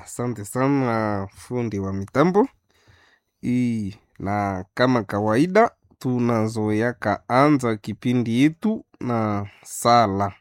Asante sana fundi wa mitambo hii, na kama kawaida tunazoeaka anza kipindi yetu na sala.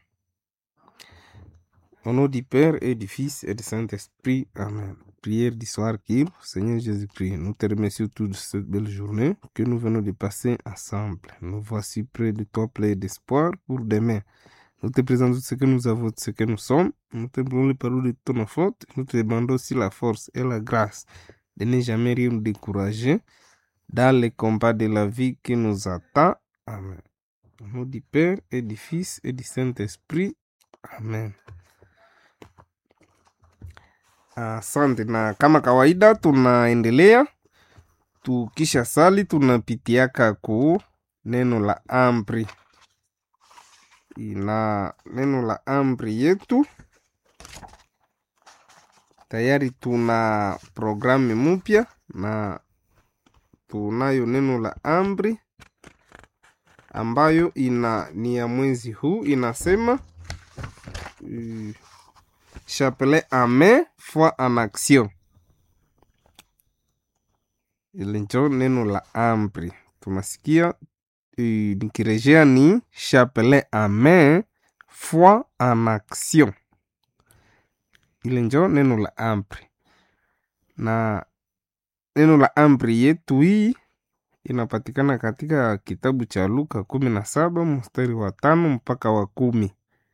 Au nom du Père et du Fils et du Saint-Esprit. Amen. Prière du soir qui, Seigneur Jésus-Christ, nous te remercions tous de cette belle journée que nous venons de passer ensemble. Nous voici près de toi, plein d'espoir pour demain. Nous te présentons ce que nous avons, ce que nous sommes. Nous te demandons les paroles de ton faute. Nous te demandons aussi la force et la grâce de ne jamais rien nous décourager dans les combats de la vie qui nous attend. Amen. Au nom du Père et du Fils et du Saint-Esprit. Amen. Asante, na kama kawaida tunaendelea tukisha sali tunapitiaka ku neno la amri na neno la amri yetu tayari tuna programu mpya na tunayo neno la amri ambayo ina ni ya mwezi huu inasema uh, chapelet en main foi en action ile njo neno la amri tunasikia uh, nikirejea ni chapelet en main foi en action ile njo neno la amri na neno la amri yetu hii inapatikana katika kitabu cha Luka kumi na saba mstari wa tano mpaka wa kumi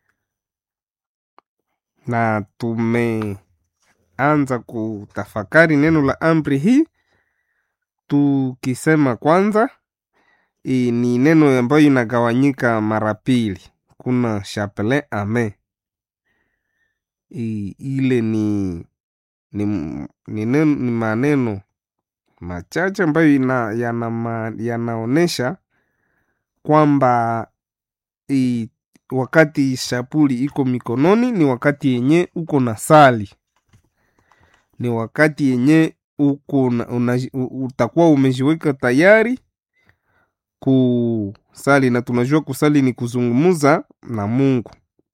na tumeanza kutafakari neno la amri hii tukisema kwanza i, ni neno ambayo inagawanyika mara pili. Kuna chapelet ame I, ile ni ni, ni, neno, ni maneno machache ambayo ina, yana, ma, yanaonyesha kwamba i, wakati shapuli iko mikononi ni wakati yenye uko na sali, ni wakati yenye uko una, utakuwa umejiweka tayari kusali, na tunajua kusali ni kuzungumuza na Mungu,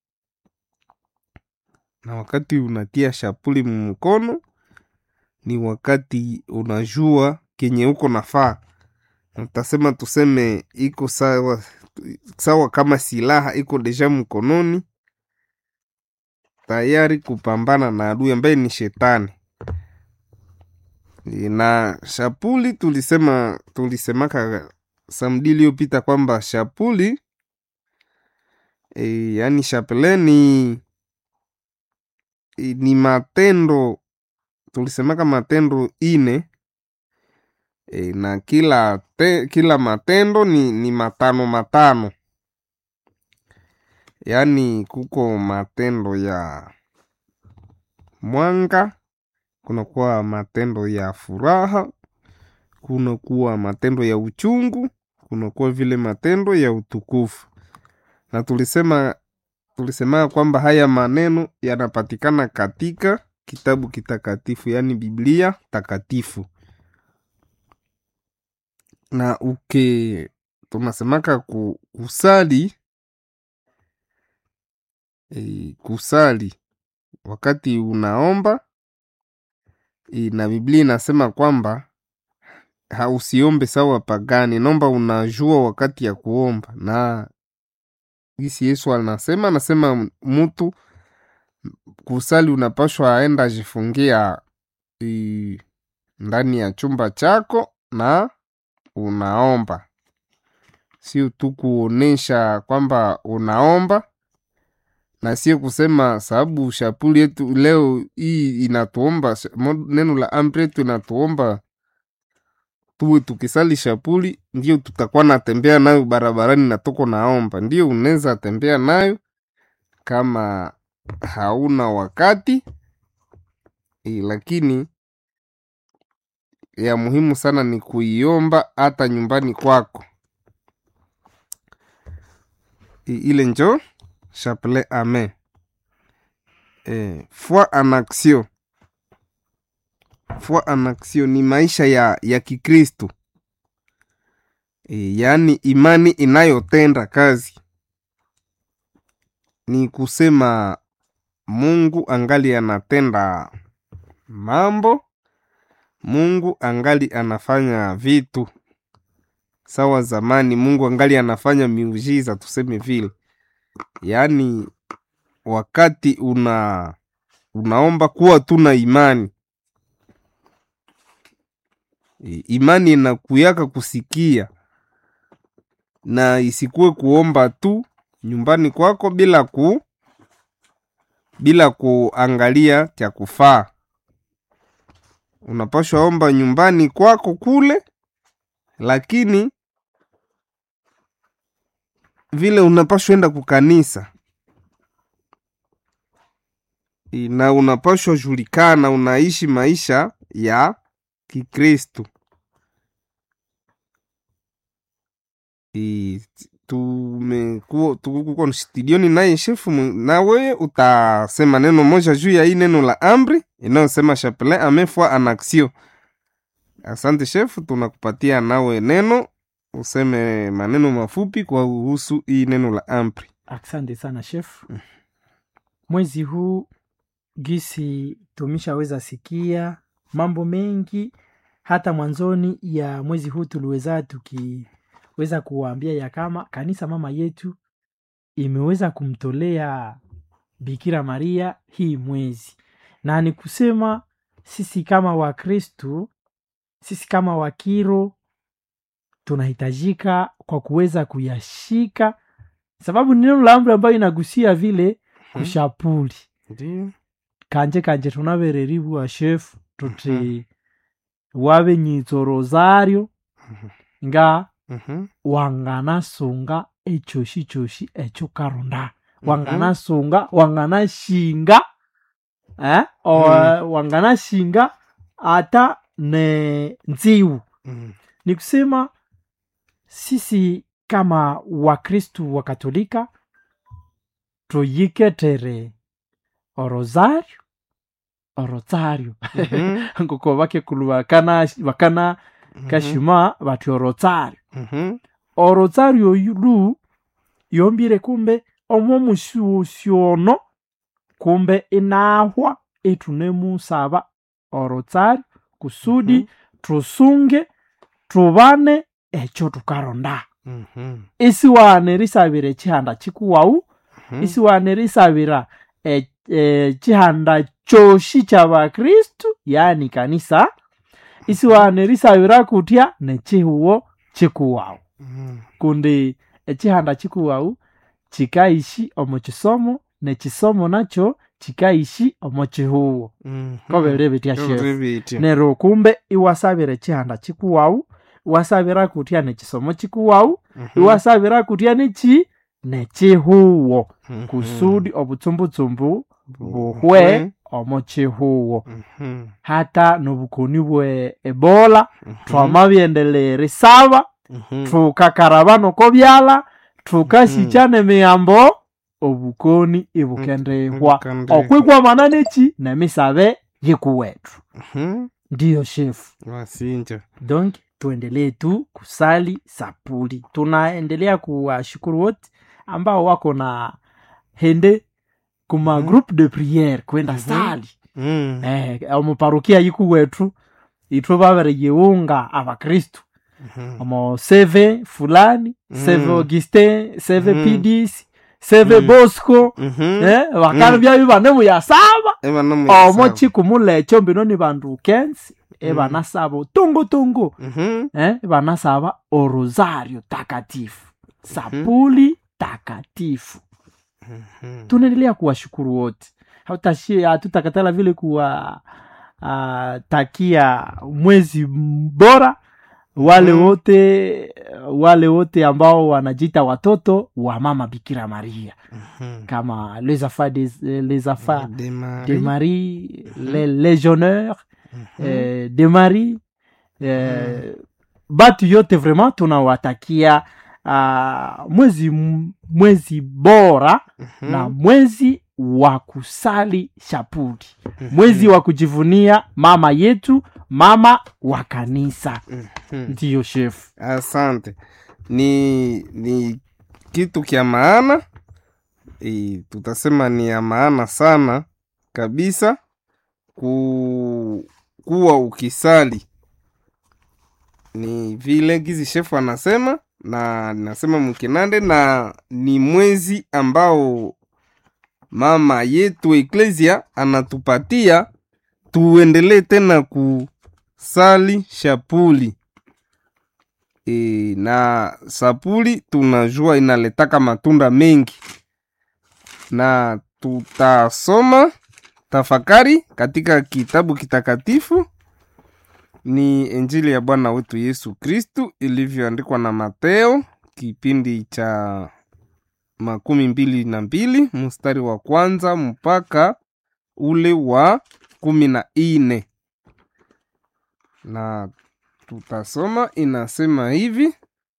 na wakati unatia shapuli mkono ni wakati unajua kenye uko nafaa, utasema tuseme iko sawa sawa kama silaha iko deja mkononi tayari kupambana na adui ambaye ni shetani. Na shapuli tulisema tulisemaka samdi iliyopita kwamba shapuli e, yani shapele ni e, ni matendo tulisemaka matendo ine e, na kila te, kila matendo ni, ni matano matano yaani kuko matendo ya mwanga, kunakuwa matendo ya furaha, kunakuwa matendo ya uchungu, kunakuwa vile matendo ya utukufu. Na tulisema tulisema kwamba haya maneno yanapatikana katika kitabu kitakatifu, yaani Biblia takatifu na uke tunasemaka kusali e, kusali wakati unaomba e, na Biblia inasema kwamba hausiombe sawa pagani, nomba unajua wakati ya kuomba. Na gisi Yesu anasema anasema mutu kusali unapashwa aenda ajifungia e, ndani ya chumba chako na unaomba, sio tu kuonesha kwamba unaomba, na sio kusema sababu shapuli yetu leo hii inatuomba, neno la amri yetu inatuomba tuwe tukisali shapuli, ndio tutakuwa natembea nayo barabarani na tuko naomba. Ndio unaweza tembea nayo kama hauna wakati e, lakini ya muhimu sana ni kuiomba hata nyumbani kwako. I, ile njo chapelet ame e, foi en action. Foi en action ni maisha ya, ya Kikristo e, yaani imani inayotenda kazi, ni kusema Mungu angali anatenda mambo mungu angali anafanya vitu sawa zamani mungu angali anafanya miujiza tuseme vile yaani wakati una unaomba kuwa tu na imani I- imani inakuyaka kusikia na isikuwe kuomba tu nyumbani kwako bila ku bila kuangalia cha kufaa unapashwa omba nyumbani kwako kule lakini vile unapashwa enda kukanisa I- na unapashwa julikana unaishi maisha ya kikristu I- tumekuwa tuko studioni naye shefu mwe- nawe utasema neno moja juu ya hii neno la amri inayosema chapelain amefwa en action asante shefu tunakupatia nawe neno useme maneno mafupi kwa kuhusu hii neno la amri asante sana chef mwezi huu gisi tumeshaweza sikia mambo mengi hata mwanzoni ya mwezi huu tuliweza tukiweza kuwaambia ya kama kanisa mama yetu imeweza kumtolea bikira maria hii mwezi na ni kusema sisi kama wakristu sisi kama wakiro tunahitajika kwa kuweza kuyashika sababu ni neno la amri ambayo inagusia vile kushapuli ndio kanje kanje tunavereriwa shefu tuti wavenyitso rosario nga Mhm, wanganasunga echoshi choshi echo karonda wanganasunga wanganashinga eh? o, wanganashinga ata ne nziwu mhm, ni kusema sisi kama wakristu wa katolika tuyiketere orosario orosario mhm, ngoko bakekulu bakana bakana mhm, kashima bati orosario mhm, orosario lu yombire kumbe omwo musyono kumbe inahwa etunemusaba orosario kusudi Mhm. tusunge tubane ekyo tukaronda mhm, isiwane risabira ekihanda kikuwawu mhm, isiwane risabira e- ekihanda kyoshi kyabakristu yani kanisa isiwane risabira kutya nekihuwo kikuwawu mhm, kundi ekihanda kikuwawu kikaishi omu kisomo nekisomo nakyo kikaishi omu kihuwo mhm. kobere bitya shefu Kobere bitya. nero kumbe iwasabira ekihanda kikuwawu iwasabira kutya nekisomo kikuwawu Mhm, iwasabira kutya neki nekihuwo mhm, kusudi obutsumbutsumbu buhwe, buhwe omu kihuwo mhm, hata nobukoni bwe ebola mhm, twamabyendelere saba mhm, tukakaraba noko byala tukasikyana emiyambo obukoni ibukendehwa Bukendehwa. okwikwamana neki nemisabe yikuwetu mhm. ndiyo shefu wasinja donc tuendelee tu kusali sapuli tunaendelea kuwashukuru wote ambao wako na hende kuma Mhm. groupe de priere kwenda Mhm. sali Mm, eh, omuparukia yiku wetu itwe babereyeunga abakristu mhm, omo seve fulani seve Mm. augustin seve Mhm. pidis seve Mm. bosco mhm. eh, bakana byabi bane muyasaba Eba no omo muyasaba. chikumulecho mbino ni bandu kensi ebanasaba tungu tungu Mhm, eh, banasaba orosario takatifu sapuli takatifu mhm, tunaendelea kuwashukuru wote Hatutashi- hatutakatala vile kuwa uh, takia mwezi bora wale Mhm. wote wale wote ambao wanajita watoto wa mama bikira maria mhm. kama les enfants des, les enfants De Marie. de marie les légionnaires Mhm, eh, de marie eh, batu yote vraiment tunawatakia uh, mwezi mwezi bora mhm, na mwezi wa kusali shapuli mhm, mwezi wa kujivunia mama yetu mama wa kanisa mhm. ndiyo shefu asante ni ni kitu kya maana e, tutasema ni ya maana sana kabisa ku, kuwa ukisali ni vile gizi shefu anasema na nasema mkinande na ni mwezi ambao mama yetu eklesia anatupatia tuendelee tena kusali shapuli e, na sapuli tunajua inaletaka matunda mengi na tutasoma tafakari katika kitabu kitakatifu ni injili ya bwana wetu yesu kristu ilivyoandikwa na mateo kipindi cha makumi mbili na mbili mstari wa kwanza mpaka ule wa kumi na ine na tutasoma inasema hivi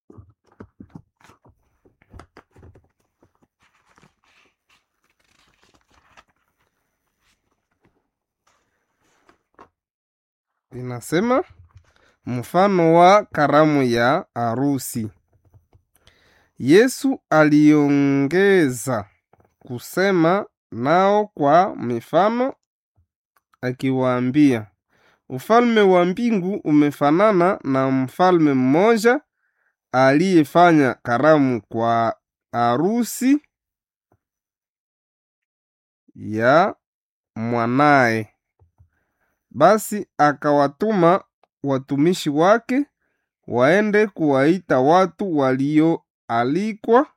inasema mfano wa karamu ya arusi yesu aliongeza kusema nao kwa mifano akiwaambia ufalme wa mbingu umefanana na mfalme mmoja aliyefanya karamu kwa arusi ya mwanaye basi akawatuma watumishi wake waende kuwaita watu walioalikwa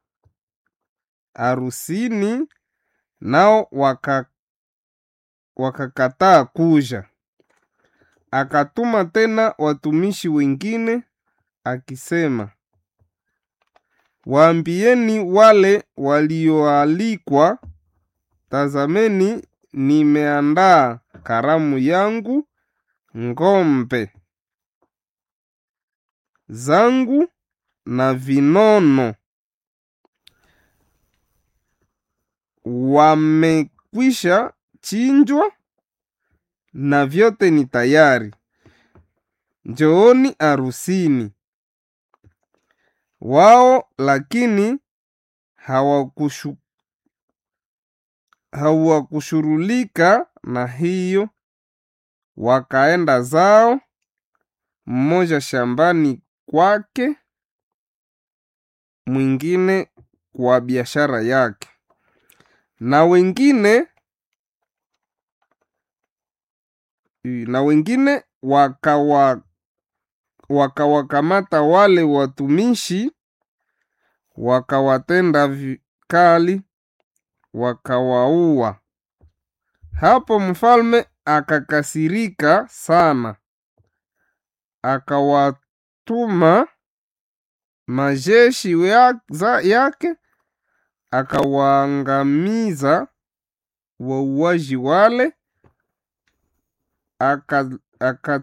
arusini nao waka, wakakataa kuja akatuma tena watumishi wengine akisema waambieni wale walioalikwa tazameni nimeandaa karamu yangu ng'ombe zangu na vinono wamekwisha chinjwa na vyote ni tayari njooni arusini wao lakini hawakushu hawakushurulika na hiyo wakaenda zao mmoja shambani kwake mwingine kwa biashara yake na wengine na wengine wakawa wakawakamata wale watumishi wakawatenda vikali wakawaua hapo mfalme akakasirika sana akawatuma majeshi ya, za, yake akawaangamiza wauaji wale aka, aka,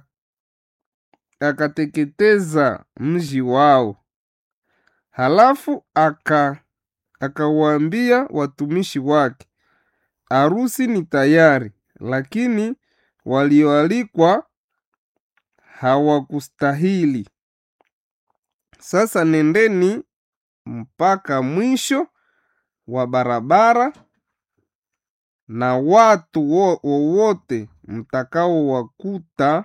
akateketeza mji wao halafu aka akawaambia watumishi wake arusi ni tayari lakini walioalikwa hawakustahili sasa nendeni mpaka mwisho wa barabara na watu wowote mtakaowakuta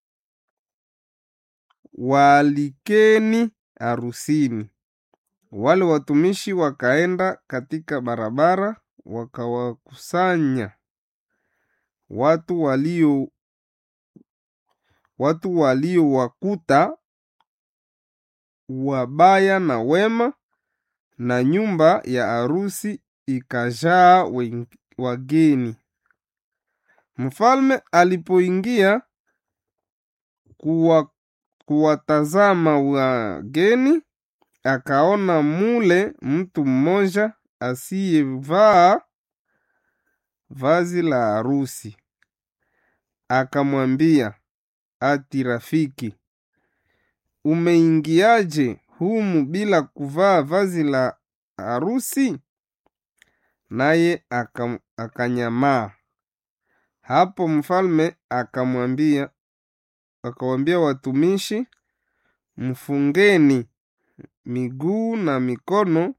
waalikeni arusini wale watumishi wakaenda katika barabara wakawakusanya watu walio watu waliowakuta wabaya na wema na nyumba ya arusi ikajaa wageni mfalme alipoingia kuwa, kuwatazama wageni akaona mule mtu mmoja asiyevaa vazi la harusi akamwambia ati rafiki umeingiaje humu bila kuvaa vazi la harusi naye akanyamaa hapo mfalme akamwambia akawambia watumishi mfungeni miguu na mikono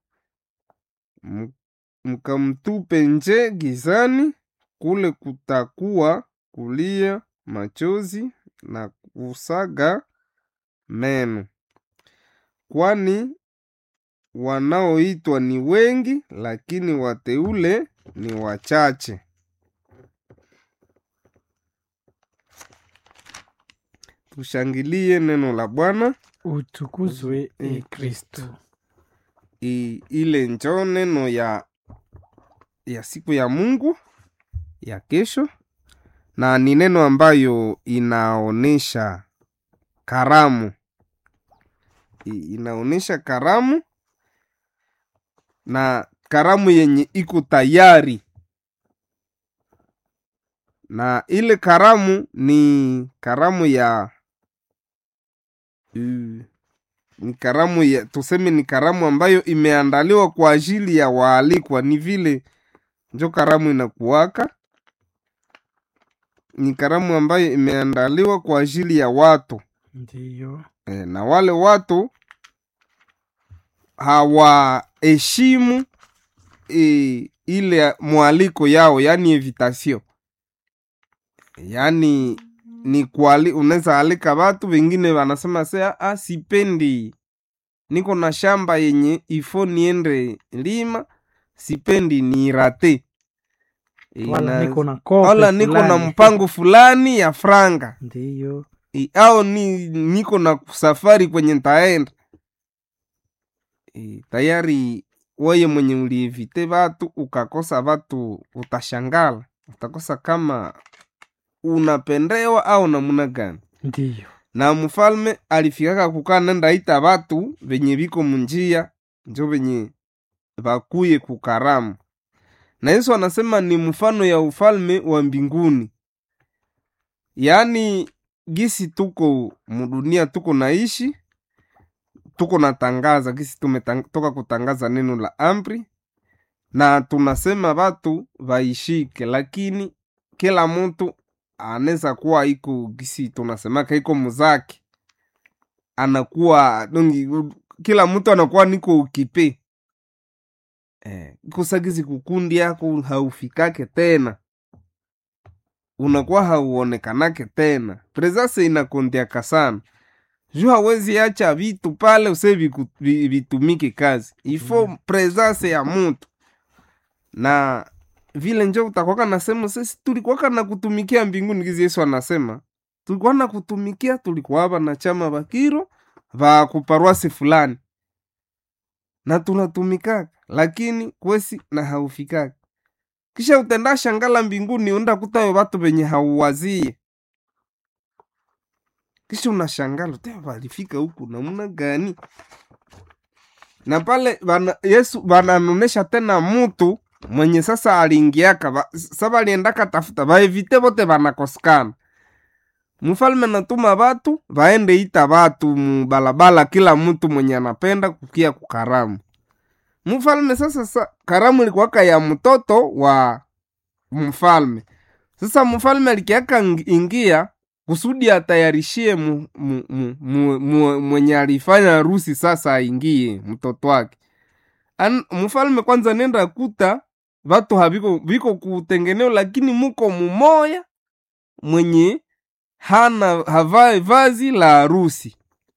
mkamtupe nje gizani kule kutakuwa kulia machozi na kusaga meno, kwani wanaoitwa ni wengi, lakini wateule ni wachache. Tushangilie neno la Bwana. utukuzwe e e Kristo. I, ile njo neno ya ya siku ya Mungu ya kesho, na ni neno ambayo inaonesha karamu I, inaonesha karamu na karamu yenye iko tayari, na ile karamu ni karamu ya uh, ni karamu ya tuseme ni karamu ambayo imeandaliwa kwa ajili ya waalikwa. Ni vile njo karamu inakuwaka, ni karamu ambayo imeandaliwa kwa ajili ya watu Ndiyo, e, na wale watu hawaheshimu e, ile mwaliko yao, yani invitation, yani ni kuali, unaweza alika watu wengine wanasema sea ah, sipendi, niko na shamba yenye ifo niende lima, sipendi ni wala niko na kope wala niko na fulani. mpango fulani ya franga Ndiyo, I, au ni niko na safari kwenye ntaenda I, tayari weye mwenye ulievite vatu ukakosa vatu utashangala utakosa kama unapendewa au namuna gani ndiyo, na mfalme alifikaka kukaa nenda ita vatu venye viko munjia njo venye vakuye kukaramu na yesu anasema ni mfano ya ufalme wa mbinguni yaani gisi tuko mudunia tuko naishi tuko natangaza gisi tumetoka kutangaza neno la amri na tunasema vatu vaishike lakini kila mtu anaweza kuwa iko gisi tunasemaka iko muzake anakuwa dongi kila mtu anakuwa niko ukipe eh, kusagizi kukundi yako haufikake tena unakuwa hauonekanake tena presase inakondiaka sana juu hawezi acha vitu pale use viku- vi- vitumike kazi ifo Mm. presase ya mutu na vile njo utakwaka nasema sisi tulikuwaka na kutumikia mbinguni gizi yesu anasema tulikuwa na kutumikia tulikuwa vanachama vakiro va kuparwasi fulani na tunatumikaka lakini kwesi na haufikaka kisha utenda shangala mbinguni unda kutayo vatu venye hauwazie kisha unashangala te valifika huku namuna gani na pale bana, yesu vananonesha tena mutu mwenye sasa aliingiaka va- sa valiendaka tafuta vaevite vote vanakosekana mfalme natuma vatu vaende ita vatu mubalabala kila mtu mwenye anapenda kukia kukaramu mfalme sasa sa, karamu ilikuwaka ya mtoto wa mfalme sasa mfalme alikiaka ng- ingia kusudi atayarishie mu, mu, mu, mu, mu, mwenye alifanya harusi sasa aingie mtoto wake An, mfalme kwanza nenda kuta vatu haviko viko kutengeneo lakini muko mumoya mwenye hana havae vazi la harusi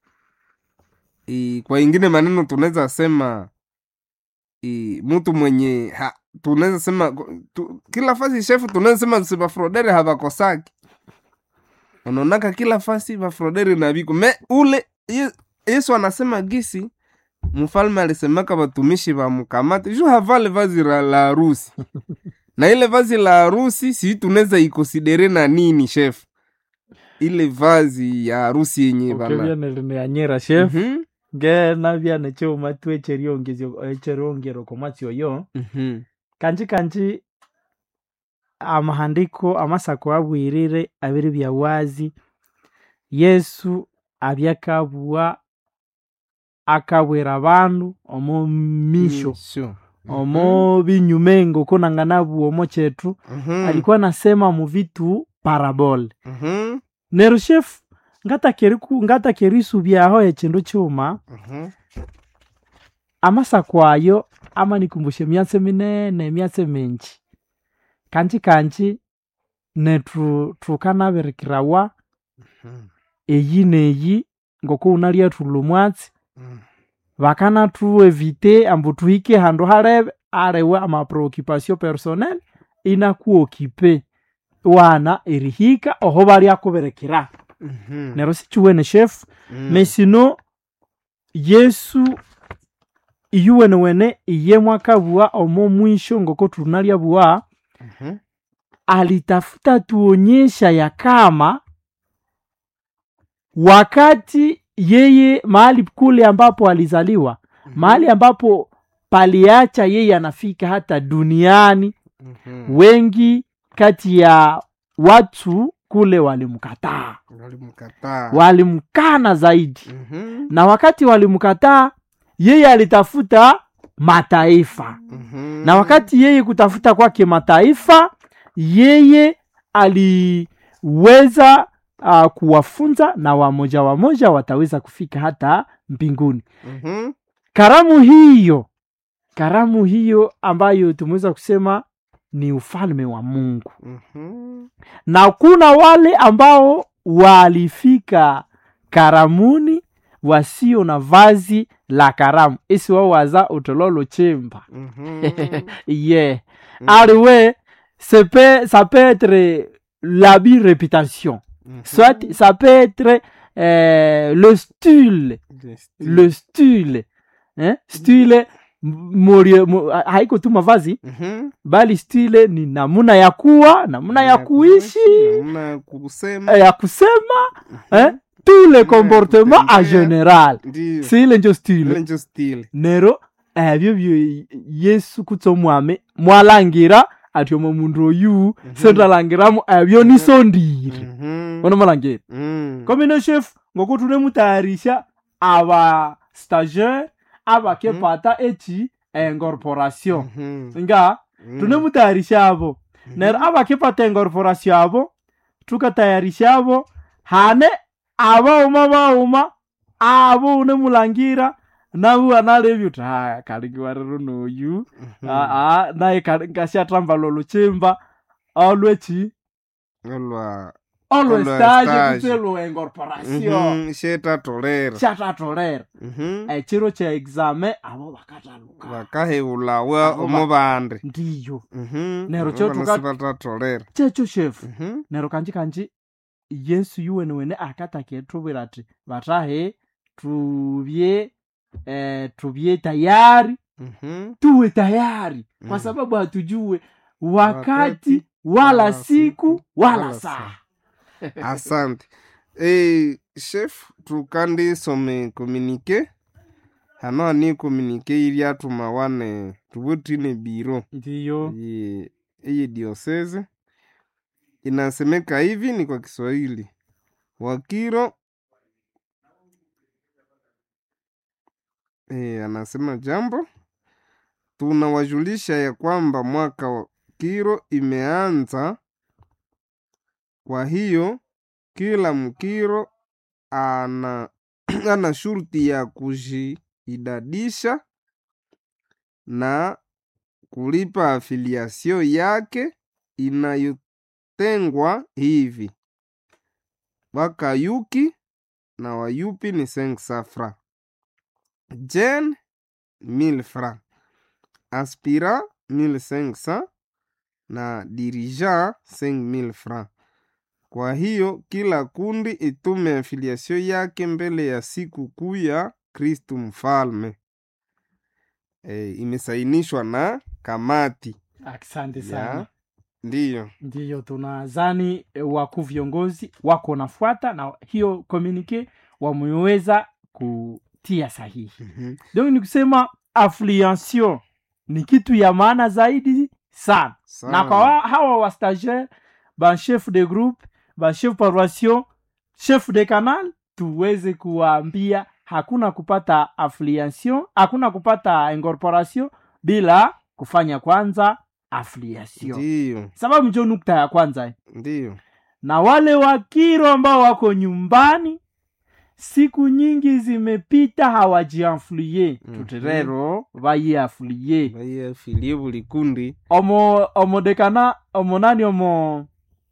e, kwa ingine maneno tunaweza sema e, mtu mwenye ha, tunaweza sema tu, kila fasi shefu tunaweza sema si bafrodere havakosaki unaonaka kila fasi bafrodere na viko me ule Ye- yesu anasema gisi mfalme alisemaka watumishi wa mkamate juu havale vazi la la harusi na ile vazi la harusi si tunaweza ikosidere na nini shefu ile vazi ya harusi yenye uke bana vyanelineanyira chef Mhm, ngena vyane choma tu echeriongero komwatsi oyo mhm, kanji kanji amahandiko amasako abwirire abiri bya wazi yesu abyakabua akabwera abandu omu misho Misho. omo binyume kunanganabu omo chetu Mhm, alikuwa nasema mu vitu parabole mhm, nero chef ngatakeriku ngatakeriisubyaho echindu chuma mhm, amasako ayo amanikumbusha emyatsi minene emyatsi mingi kanji kanji nethu thukanabirikirawa Mhm. eyi neyi ngoko unalya thulha omwatsi Mhm. bakanathuevite ambu thuhike handu halebe aliwe amapreoccupation personnel inakuokipe wana erihika oho balyakubirikira Mhm. neryo sikiwene shefu Mhm. mesino yesu iyuwenewene iye mwakabua omo mwisho ngoko tunalyabua Mhm. alitafuta tuonyesha ya kama wakati yeye mahali kule ambapo alizaliwa mahali ambapo paliacha yeye anafika hata duniani Mhm. wengi kati ya watu kule walimkataa walimkataa walimkana zaidi Mhm. na wakati walimkataa yeye alitafuta mataifa Mhm. na wakati yeye kutafuta kwake mataifa yeye aliweza uh, kuwafunza na wamoja wamoja wataweza kufika hata mbinguni Mhm. karamu hiyo karamu hiyo ambayo tumeweza kusema ni ufalme wa mungu Mhm. na kuna wale ambao walifika karamuni wasio na vazi la karamu isi wao waza utololo chemba Mhm. yeah. aliwe ça peut, ça peut être l'habit réputation Mhm. soit ça peut être euh, le style Yes. le style eh? style morio- mo- haiko tu mavazi Mhm. bali style ni namuna ya kuwa namuna ya kuishi namna ya kusema eh, ya kusema eh? tout le comportement en kutembea. général ndio si ile njo style ile njo stili nero ebyo byo yesu kutsa omwami mwalangira ati omo mundu oyu sendalangiramu ebyo nisondire Mhm. ono malangira Mhm. komine chef ngoko tunemutayarisha aba stagiaire abakepata eki incorporation Mhm. nga Mhm. tunemutayarisha abo Mhm. nero abakepata incorporation abo tukatayarisha abo hane abauma bauma abo unemulangira nawe analebyo uti haya kalingiwa rero noyu Mhm. aa naye ngashatramba lolo chimba olwechi olwa olwestage stage. kutse lwencorporation Mhm. shetatolera chatatolera Mhm. echiro cha exame abo bakataluka bakahewulawa Abo omu bandi ndiyo Mhm. Nero Abo kyo bana tuka- sibatatolera checho shefu Mhm. nero kanji kanji yesu yuwenewene akataketubwira ati batahe tubye eh, tubye tayari Mhm. tuwe tayari kwa Mm. sababu hatujue wakati Wakati, wala wala siku siku, wala wala saa asante e, chef tukandisome komunike hano ani komunike iri atuma wane tuvutine biro ndiyo Ye- eye diosese inasemeka hivi ni kwa kiswahili wakiro e, anasema jambo tunawajulisha ya kwamba mwaka wa kiro imeanza kwa hiyo kila mkiro ana ana shurti ya kujiidadisha na kulipa afiliasio yake inayotengwa hivi wakayuki na wayupi ni 5 fra jen 1000 fra aspira 1500 na dirija 5000 fra kwa hiyo kila kundi itume afiliasio yake mbele ya siku kuu ya kristu mfalme e, imesainishwa na kamati asante Ya. sana ndiyo ndiyo tunazani eh, wakuu viongozi wako nafuata na hiyo komunike wameweza kutia sahihi Mhm. donc ni kusema affiliation ni kitu ya maana zaidi sana na kwa wa, hawa wa stagiaire ba chef de groupe ba chef paroission chef de canal tuweze kuwaambia hakuna kupata affiliation hakuna kupata incorporation bila kufanya kwanza affiliation ndiyo sababu njo nukta ya kwanza eh. ndiyo na wale wakiro ambao wako nyumbani siku nyingi zimepita hawajianflie Mhm. tuterero vayiaflie baiye afilie buli kundi omo omo dekana omo nani omo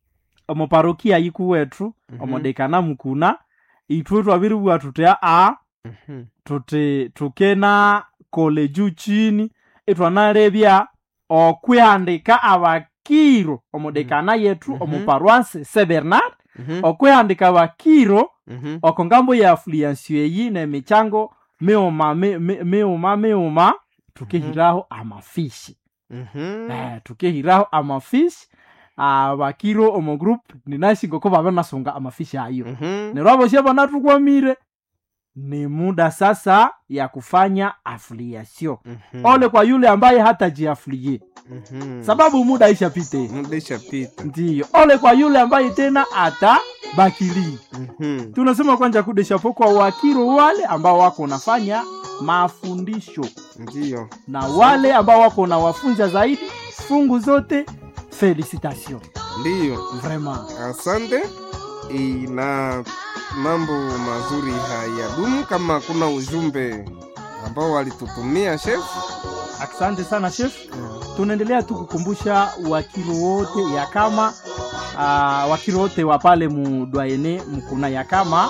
omuparokia yiku wetu Mhm. omudekana mukuna itwe twabiribwa tuti aa Mhm. tuti tukena kole juu chini itwanalebya okwihandika abakiro omudekana yetu Mhm. omuparwanse se bernard Mhm. okwihandika abakiro Mhm. oko ngambo ya afluencio eyi nemichango miuma mi- mi- miuma miuma tukehiraho amafishi Mhm. Eh, tukehiraho amafishi abakiro omu group ninashinga ko babe nasunga amafishi ayo Mhm. neryo aboshi abanatukwamire ni muda sasa ya kufanya afiliasio Mhm. ole kwa yule ambaye hatajiafilie Mhm. sababu muda ishapite muda ishapita ndiyo ole kwa yule ambaye tena atabakili Mhm. tunasema kwanja kudeshapo kwa wakiro wale ambao wako nafanya mafundisho ndiyo na wale ambao wako na wafunza zaidi fungu zote felicitation ndiyo vraiment asante E, na mambo mazuri hayadumu kama kuna ujumbe ambao walitutumia chef asante sana chef tunaendelea tu kukumbusha wakiro wote ya kama uh, wakiro wote wa pale mudwaene mkuna ya kama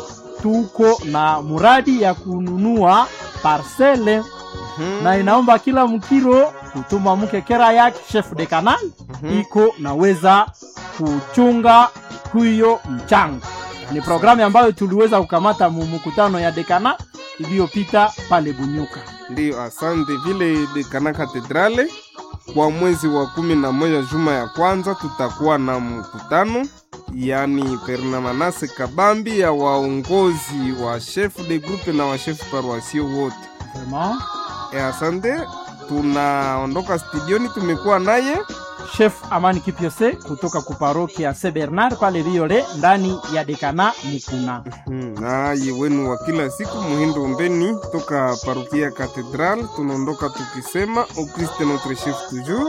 tuko na muradi ya kununua parcele Mhm. na inaomba kila mkiro kutuma mkekera yake chef de canal Mhm. iko naweza kuchunga huyo mchanga ni programu ambayo tuliweza kukamata mu mkutano ya dekana iliyopita pale bunyuka ndiyo asante vile dekana katedrale kwa mwezi wa kumi na moja juma ya kwanza tutakuwa na mkutano yani pernamanase kabambi ya waongozi wa chef de groupe na wa chef paroisio wote vraiment e asante tunaondoka studioni tumekuwa naye chef amani kipiose kutoka kuparoki ya se bernard pale viole ndani ya dekana mukuna Hmm, naye wenu wa kila siku muhindo mbeni toka parukia katedral tunaondoka tukisema au Christ notre chef toujours